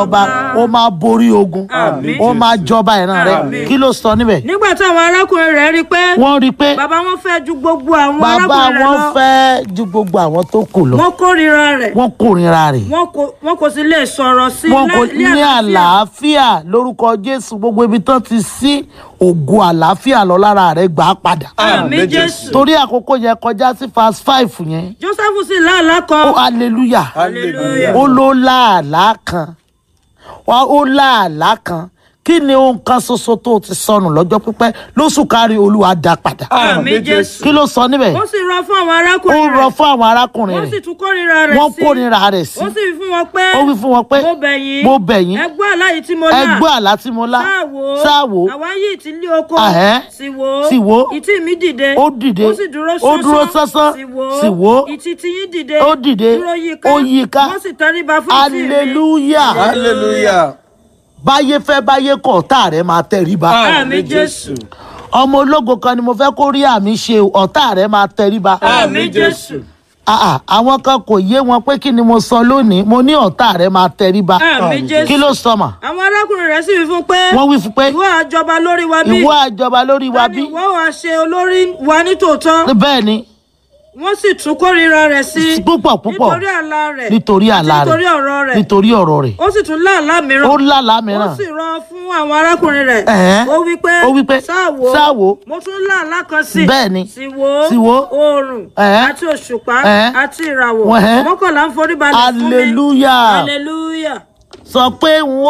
ọba ó máa borí ogun Àmín. ó máa jọba ìran rẹ Àmín. kí ló sọ níbẹ̀ nígbà tí àwọn arákùnrin rẹ̀ rí i pé wọ́n rí i pé bàbá wọn fẹ́ ju gbogbo àwọn bàbá arákùnrin rẹ̀ wọn lọ fẹ́ ju gbogbo àwọn tó kù lọ wọ́n kórìíra rẹ̀ wọ́n kórìíra rẹ̀ wọn kò wọn kò sì lè sọ̀rọ̀ sí wọn kò lẹ́- ní àlàáfíà lórúkọ jésù gbogbo ibi tán ti sí ògo àlàáfíà lọ lára rẹ gbà á padà àmì jésù torí àkókò yẹn kọjá sí fast five yẹn joseph sì láàlá ó kan hallelujah hallelujah ó ló láàlá kan wá ó láàlá kan kí ni ohun kan ṣoṣo tó ti sọnù lọ́jọ́ pípẹ́ lóṣù kárí olúwa dá padà àmì jésù kí ló sọ níbẹ̀ ó sì rọ fún àwọn ó arákùnrin rọ rẹ̀ fún àwọn arákùnrin wọ́n sì rẹ̀ tún kórìíra rẹ̀ wọ́n sí kórìíra rẹ̀ sí ó sì wí fún wọn pé ó wí fún wọn pé mo bẹ̀ yín mo bẹ̀ yín ẹ gbọ́ àlá yìí tí mo lá ẹ gbọ́ àlá tí mo lá sáàwó sáàwó àwa yìí ti lé oko Ahẹ́. sì wò Sì wò. ìtì mi dìde Ó dìde. ó sì dúró Ó dúró sánsán. sì wò Sì wò. ìtì tiyín dìde Ó dìde. dúró yíká Ó yíká. wọ́n sì tẹríba fún ìtì mi hallelujah hallelujah báyé fẹ́ báyé kọ̀ ọ̀tá rẹ̀ máa tẹríba àmì jésù ọmọ ológo kan ni mo fẹ́ kó rí àmì ṣe o, ọ̀tá rẹ̀ máa tẹríba àmì jésù Ah, ah, àwọn kan kò yé wọn pé kí ni mo sọ lónìí mo ní ọ̀tá rẹ̀ máa tẹríba àmì kí jésù ló sọ mà àwọn arákùnrin rẹ̀ sì wí fún pé wọ́n wí fún pé ìwọ àjọba lórí wa bí ìwọ àjọba lórí wa bí ìwọ wàá ṣe olórí wa nítòótọ́ bẹ́ẹ̀ ni wọ́n sì tún kórìíra rẹ̀ sí púpọ̀ púpọ̀ nítorí àlá rẹ̀ nítorí àlá àti nítorí rẹ̀ ọ̀rọ̀ rẹ̀ nítorí ọ̀rọ̀ rẹ̀ ó sì tún láàlá mìíràn ó lálàá ó mìíràn sì rán fún àwọn arákùnrin rẹ̀ Ẹ̀hẹ́n. ó wí pé Ó wí pé, sáàwó "Sáàwó." mo tún láàlá kan sí Bẹ́ẹ̀ ni. sì wò Sì wò. oòrùn Ẹ̀hẹ́n. àti òṣùpá Ẹ̀hẹ́n. àti ìràwọ̀ Ẹ̀hẹ́n. mọ́kànlá ń forí balẹ̀ fún mi hallelujah hallelujah sọ pé n ó